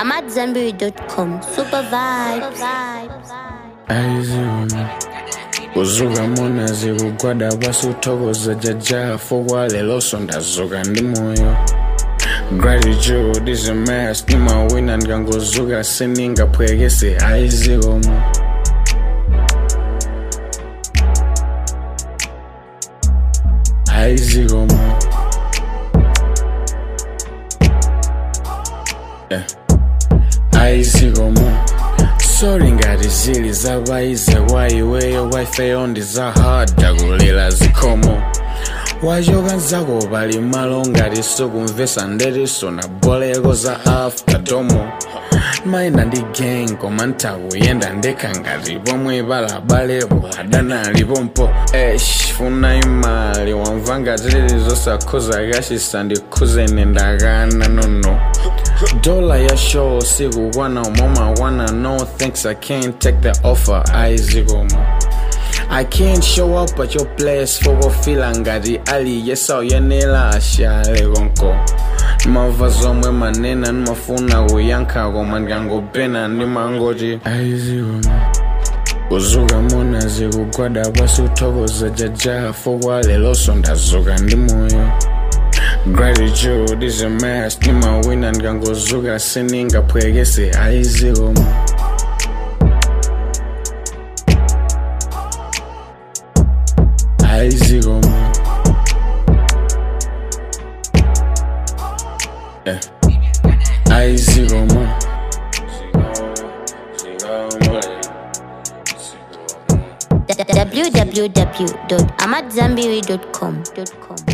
AmadZanbury.com. Super vibes. aiziona kuzuka munazi kugwada basi uthokoza jaja fokwa leloso ndazuka ndi moyo gratitude is a mess ndimawina ndikangozuka siningaphwekese aizikomo aizikomo yeah. aizikomo sori ngati zili zapayize kwa iweyo wife yondi zahada kulira zikhomo wachoka nzako pali malo ngati sukumvesa ndetiso na boleko za afterdomo mayenda ndi gang koma ntakuyenda ndekha ngati pomwe palabalepo adanalipompo esh funa imali wamva ngati zosakhuza kachisa ndikhuzene ndakana nono dola ya show sikukwana umomakwana no thanks i can't take the offer aizikomo I can't show up at your place for kufila ngati ali yesauyenera ashale konko mava zomwe manena nimafuna kuyankha koma ndikangopena ndimangoti aizikomo kuzuka munazi kugwada pasi uthokoza jaja fokwa leloso ndazuka ndi moyo gratitude is a mess ndimawina ndikangozuka siningaphwekese aizikomo aizikomo yeah. aizikomo www.amadzanbury.com.